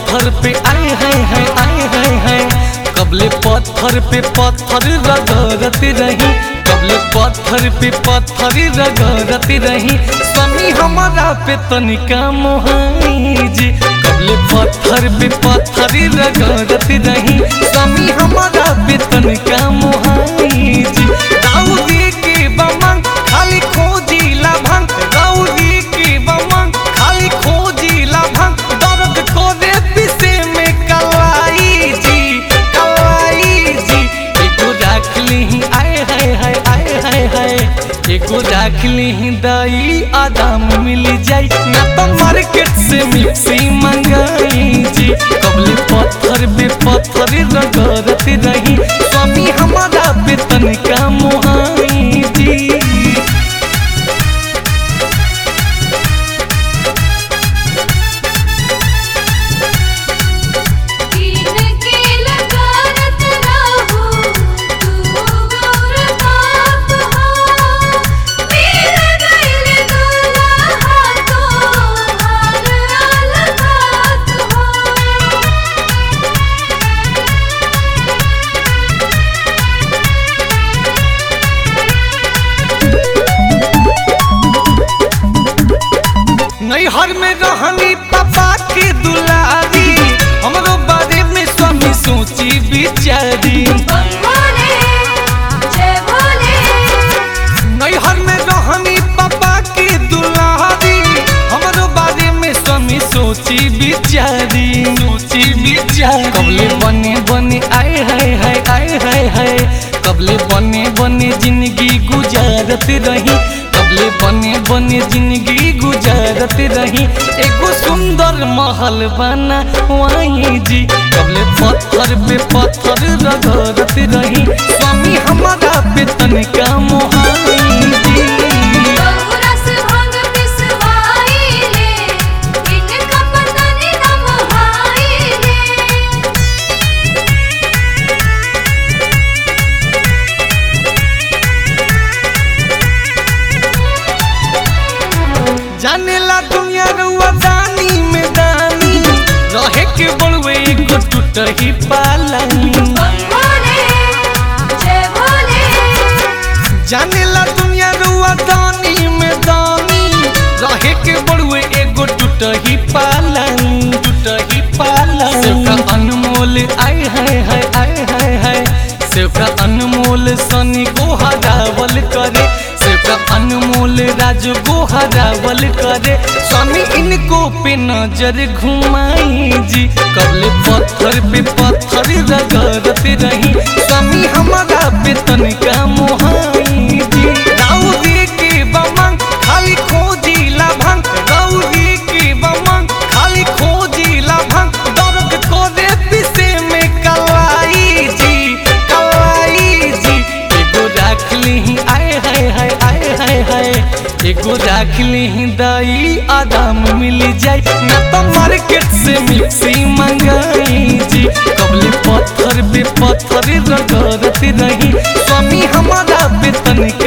पत्थर पे आए हैं हैं आए हैं हैं कबले पत्थर पे पत्थर रगड़त रही कबले पत्थर पे पत्थर रगड़त रही स्वामी हमारा पे तनिका मोहाई जी कबले पत्थर पे पत्थर रगड़त रही स्वामी हमारा पे तनिका मोहाई जी दाऊदी के बमन खाली खोजी लाभंग दाऊदी के बमन खाली खोजी लाभंग दर्द को दे पिसे में कलाई जी कलाई जी एगो राख ली आए हाय हाय आए हाय हाय एगो राख ली दाई आदाम मिल जाई ना तो मार्केट से मिक्सी मंगाई जी कबले पत्थर बे पत्थर रगड़त रही स्वामी हमारा पे तनिका मोहाई जी तीन के लगारत रहू तू गौर बाप हो मेरा गइल दुल्हा तो हार अलगात हो नैहर में रहनी पापा के दुलारी हमरो बारे में स्वामी सोची बिचारी भोले जय भोले नैहर में रहनी पापा के दुलारी हमरो बारे में स्वामी सोची बिचारी सोची बिचारी कबले बने बने आए हाय हाय आए हाय हाय कबले बने बने जिंदगी गुजारत रही कबले बने बने जिंदगी गुजारत रही एगो सुंदर महल बना वहीं जी कबले पत्थर पे पत्थर रगड़त रही स्वामी हमारा पे तनिका मोहाई जी बहुरा से भांग पिसवाइले इनका पता नहीं ना मोहाइले जानेला दुनिया रुआ दानी में दानी रहे के बड़वे एगो टूटही पालानी भोले जय भोले जानेला दुनिया रुआ दानी में दानी रहे के बड़वे एगो टूटही पालानी टूटही पालानी सेवका अनमोल आए हाय हाय आए हाय हाय सेवका अनमोल सनी को हरावल करे सेवका अनमोल राज को हरावल करे स्वामी इनको पे नजर घुमाई जी कबले पत्थर पे पत्थर रगड़त रही स्वामी हमारा पे तनिका मोहाई जी दाऊदी के बमन खाली खोजी लाभंग दाऊदी के बमन खाली खोजी लाभंग दर्द को दे पिसे में कलाई जी कलाई जी एगो राख ली आए हाय हाय आए हाय हाय एगो राख ली दाई आदाम मिल जाई ना तो मार्केट से मिक्सी मंगाई जी कबले पत्थर पे पत्थर रगड़त रही स्वामी हमारा पे तनिका